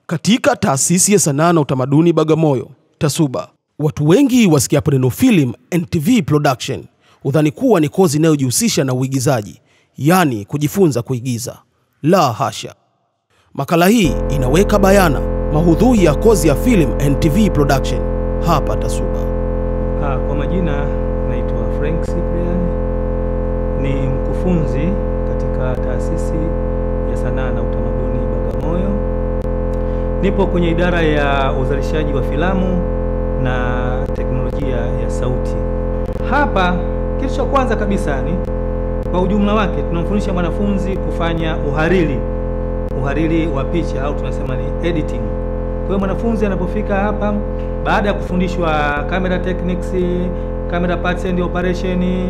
Katika taasisi ya sanaa na utamaduni Bagamoyo, TASUBA, watu wengi wasikiapo neno film and TV production hudhani kuwa ni kozi inayojihusisha na uigizaji, yaani kujifunza kuigiza. La hasha! Makala hii inaweka bayana mahudhui ya kozi ya film and TV production hapa TASUBA. Ah, kwa majina naitwa Frank Cyprian, ni mkufunzi katika taasisi ya sanaa na utamaduni Bagamoyo. Nipo kwenye idara ya uzalishaji wa filamu na teknolojia ya sauti. Hapa kitu cha kwanza kabisa ni kwa ujumla wake tunamfundisha mwanafunzi kufanya uhariri, uhariri wa picha au tunasema ni editing. Kwa hiyo mwanafunzi anapofika hapa baada ya kufundishwa camera techniques, camera parts and operation,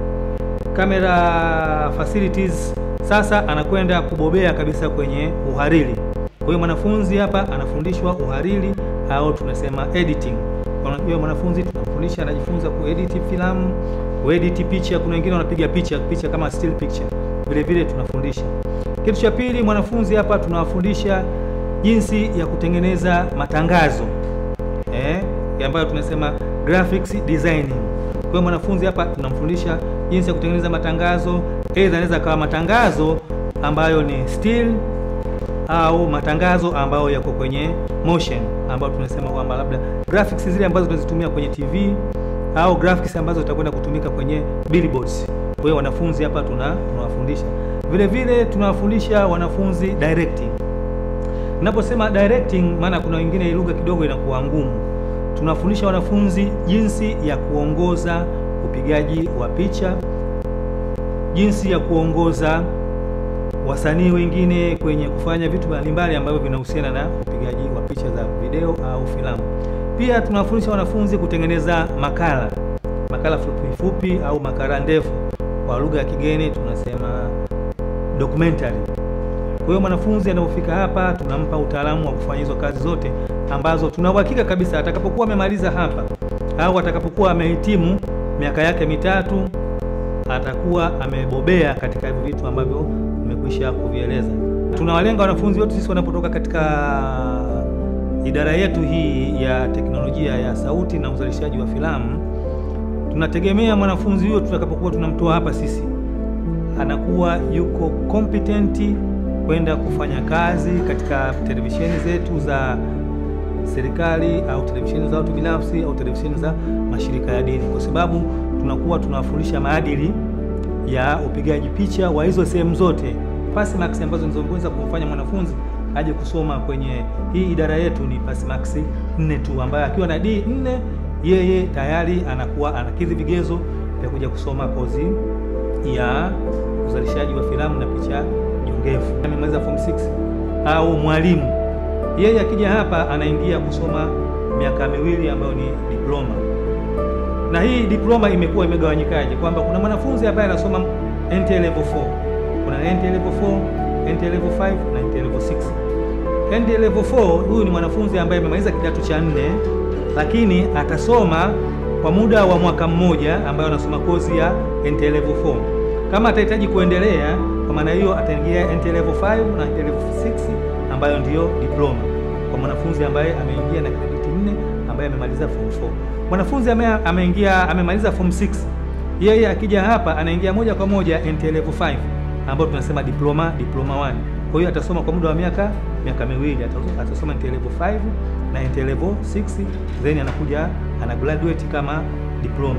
camera facilities, sasa anakwenda kubobea kabisa kwenye uhariri. Kwa hiyo mwanafunzi hapa anafundishwa uhariri au tunasema editing. Unajua mwanafunzi tunamfundisha anajifunza kuedit filamu, kuedit picha. Kuna wengine wanapiga picha picha kama still picture, vile vile tunafundisha. Kitu cha pili, mwanafunzi hapa tunawafundisha jinsi ya kutengeneza matangazo eh, ambayo tunasema graphics designing. Kwa hiyo mwanafunzi hapa tunamfundisha jinsi ya kutengeneza matangazo, aidha anaweza kawa matangazo ambayo ni still au matangazo ambayo yako kwenye motion, ambayo tunasema kwamba labda graphics zile ambazo tunazitumia kwenye TV au graphics ambazo zitakwenda kutumika kwenye billboards. Kwa hiyo wanafunzi hapa tuna tunawafundisha vile vile, tunawafundisha wanafunzi directing. Naposema directing, maana kuna wengine hii lugha kidogo inakuwa ngumu. Tunafundisha wanafunzi jinsi ya kuongoza upigaji wa picha, jinsi ya kuongoza wasanii wengine kwenye kufanya vitu mbalimbali ambavyo vinahusiana na upigaji wa picha za video au filamu. Pia tunawafundisha wanafunzi kutengeneza makala, makala fupi fupi au makala ndefu, kwa lugha ya kigeni tunasema documentary. Kwa hiyo mwanafunzi anapofika hapa tunampa utaalamu wa kufanya hizo kazi zote ambazo tuna uhakika kabisa atakapokuwa amemaliza hapa au atakapokuwa amehitimu miaka yake mitatu atakuwa amebobea katika hivi vitu ambavyo nimekwisha kuvieleza. Tunawalenga wanafunzi wote sisi wanapotoka katika idara yetu hii ya teknolojia ya sauti na uzalishaji wa filamu. Tunategemea mwanafunzi huyo tutakapokuwa tunamtoa hapa sisi anakuwa yuko competent kwenda kufanya kazi katika televisheni zetu za serikali au televisheni za watu binafsi au televisheni za mashirika ya dini, kwa sababu tunakuwa tunawafundisha maadili ya upigaji picha wa hizo sehemu zote. Pass marks ambazo nizoweza kumfanya mwanafunzi aje kusoma kwenye hii idara yetu ni pass marks nne tu, ambaye akiwa na D nne yeye tayari anakuwa anakidhi vigezo vya kuja kusoma kozi ya uzalishaji wa filamu na picha jongevu. Amemaliza form 6 au mwalimu, yeye akija hapa anaingia kusoma miaka miwili ambayo ni diploma na hii diploma imekuwa imegawanyikaje, kwamba kuna mwanafunzi ambaye anasoma NT level 4, kuna NT level 4, NT level 5 na NT level 6. NT level 4 huyu ni mwanafunzi ambaye amemaliza kidato cha nne, lakini atasoma kwa muda wa mwaka mmoja, ambayo anasoma kozi ya NT level 4. Kama atahitaji kuendelea, kwa maana hiyo ataingia NT level 5 na NT level 6, ambayo ndiyo diploma kwa mwanafunzi ambaye ameingia na credit nne, ambaye amemaliza form 4 mwanafunzi ame, ameingia amemaliza form 6, yeye akija hapa anaingia moja kwa moja NT level 5 ambayo tunasema diploma diploma 1. Kwa hiyo atasoma kwa muda wa miaka miaka miwili, atasoma NT level 5 na NT level 6, then anakuja ana graduate kama diploma.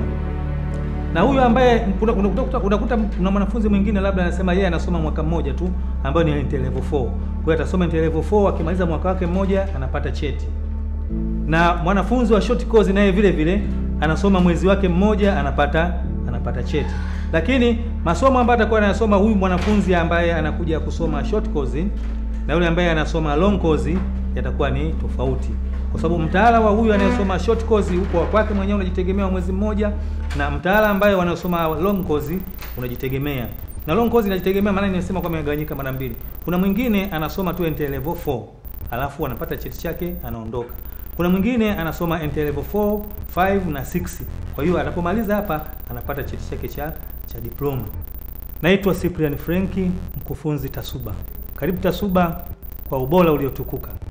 Na huyu ambaye unakuta unakuta kuna mwanafunzi mwingine labda anasema yeye anasoma mwaka mmoja tu ambayo ni NT level 4. Kwa hiyo atasoma NT level 4, akimaliza mwaka wake mmoja anapata cheti na mwanafunzi wa short course naye vile vile anasoma mwezi wake mmoja anapata anapata cheti. Lakini masomo ambayo atakuwa anayasoma huyu mwanafunzi ambaye anakuja kusoma short course na yule ambaye anasoma long course yatakuwa ni tofauti, kwa sababu mtaala wa huyu anayesoma short course huko kwake mwenyewe unajitegemea mwezi mmoja, na mtaala ambaye wanasoma long course unajitegemea. Na long course inajitegemea, maana nimesema kwamba imegawanyika mara mbili. Kuna mwingine anasoma tu NT level 4 alafu anapata cheti chake anaondoka kuna mwingine anasoma NT level 4, 5 na 6. Kwa hiyo anapomaliza hapa anapata cheti chake cha cha diploma. Naitwa Cyprian Frenki, mkufunzi TASUBA. Karibu TASUBA kwa ubora uliotukuka.